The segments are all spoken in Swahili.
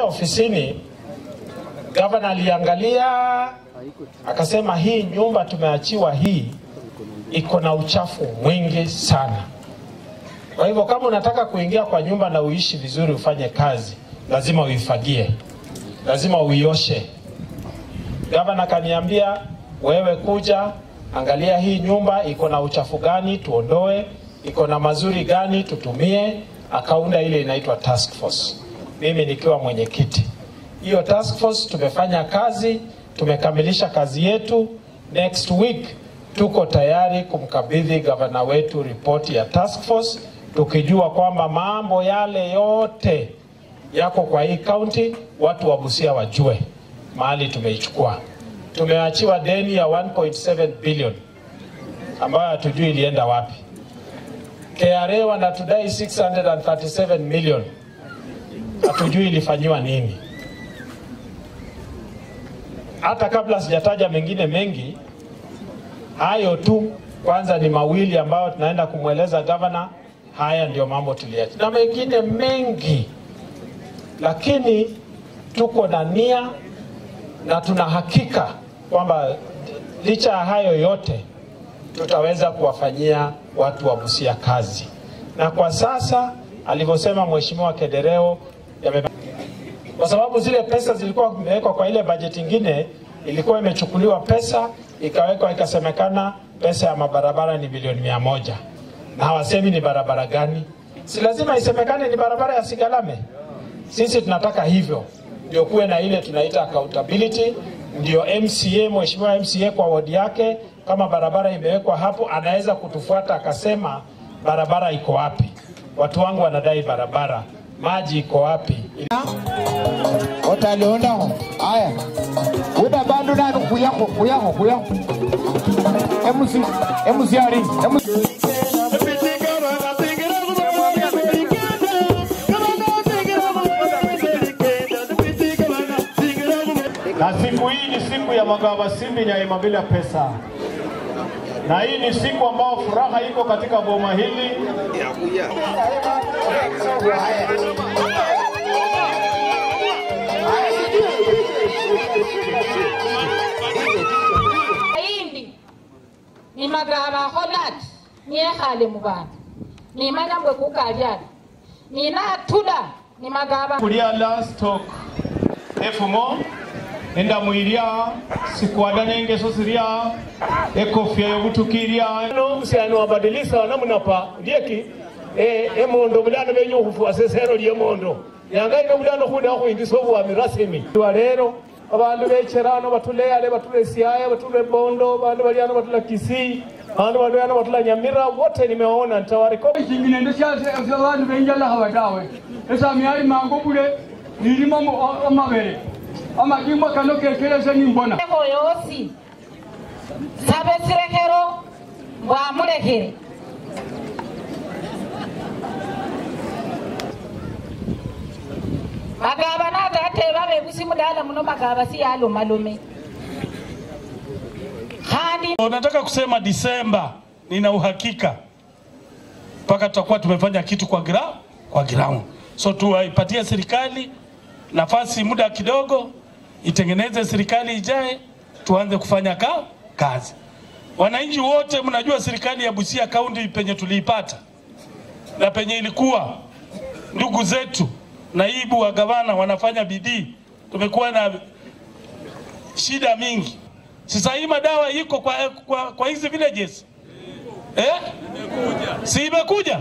Tukiingia ofisini, gavana aliangalia akasema, hii nyumba tumeachiwa hii iko na uchafu mwingi sana. Kwa hivyo kama unataka kuingia kwa nyumba na uishi vizuri, ufanye kazi, lazima uifagie, lazima uioshe. Gavana kaniambia, wewe kuja angalia hii nyumba iko na uchafu gani, tuondoe, iko na mazuri gani, tutumie. Akaunda ile inaitwa task force, mimi nikiwa mwenyekiti. Hiyo task force tumefanya kazi, tumekamilisha kazi yetu. Next week tuko tayari kumkabidhi gavana wetu ripoti ya task force, tukijua kwamba mambo yale yote yako kwa hii kaunti, watu wa Busia wajue mahali tumeichukua. Tumeachiwa deni ya 1.7 billion ambayo hatujui ilienda wapi. KRA wanatudai 637 million, hatujui ilifanyiwa nini. Hata kabla sijataja mengine mengi, hayo tu kwanza ni mawili ambayo tunaenda kumweleza gavana. Haya ndio mambo tuliacha, na mengine mengi, lakini tuko na nia na tuna hakika kwamba licha ya hayo yote tutaweza kuwafanyia watu wa Busia kazi, na kwa sasa alivyosema Mheshimiwa Kedereo yame kwa sababu zile pesa zilikuwa zimewekwa kwa ile bajeti ingine, ilikuwa imechukuliwa pesa ikawekwa, ikasemekana pesa ya mabarabara ni bilioni mia moja na hawasemi ni barabara gani. Si lazima isemekane ni barabara ya Sigalame? Sisi tunataka hivyo, ndio kuwe na ile tunaita accountability, ndio MCA, mheshimiwa MCA kwa wodi yake, kama barabara imewekwa hapo, anaweza kutufuata akasema barabara iko wapi, watu wangu wanadai barabara, maji iko wapi, otaliondaho aya uda bandu nanu kuyako kuyako kuyako emusi emusiari emusi na siku hii ni siku ya Magava Simbi Nyaima bila pesa, na hii ni siku ambao furaha iko katika boma hili. indi nimagaba holat niekhale mu bantu nimanya mbwe kukalyana ninatula nimagaba kulya last talk efumo enda mwilya sikwada nengeso sirya ekofya yobutukirya no msiani wabadilisa wanamunapa ndieki e, emondo bulano benyuhufu asesero lyemondo yangaine bulano khunda khwindisa obwami rasimi wa lero abandu becherano batula ale batula siaya batula bondo bandu baliano batula kisii bandu baliano batula nyamira wote nimeona ntawareko chingine ndo syase abantu benjala hawadawe esamiai mango bule nilima amabere amajimbo kano kekelese nimbona eho yosi sabe sirekero bwamulekere magaba natateba bebusi mudala muno magaba siyalomalume khandi Nataka kusema Disemba, nina uhakika mpaka tutakuwa tumefanya kitu kwa gra, kwa ground. So tuwaipatie serikali nafasi, muda kidogo, itengeneze serikali ijae, tuanze kufanya ka, kazi. Wananchi wote mnajua serikali ya Busia kaunti penye tuliipata na penye ilikuwa, ndugu zetu naibu wa gavana wanafanya bidii, tumekuwa na shida mingi. Sasa hii madawa iko kwa, kwa, kwa hizi villages eh? Si imekuja?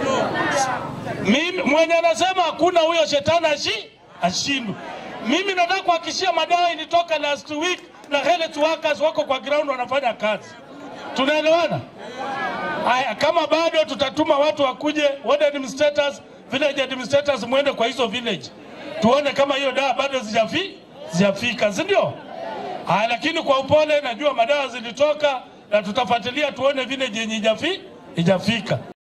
Mimi mwenye anasema hakuna huyo shetani ashi ashindwe. Mimi nataka kuhakikishia madawa ilitoka last week na health workers wako kwa ground wanafanya kazi. Tunaelewana? Haya, kama bado tutatuma watu wakuje, ward administrators, village administrators, mwende kwa hizo village tuone kama hiyo dawa bado zijafi zijafika, si ndio? Haya, lakini kwa upole, najua madawa zilitoka na tutafuatilia tuone vile yenye ijafi ijafika.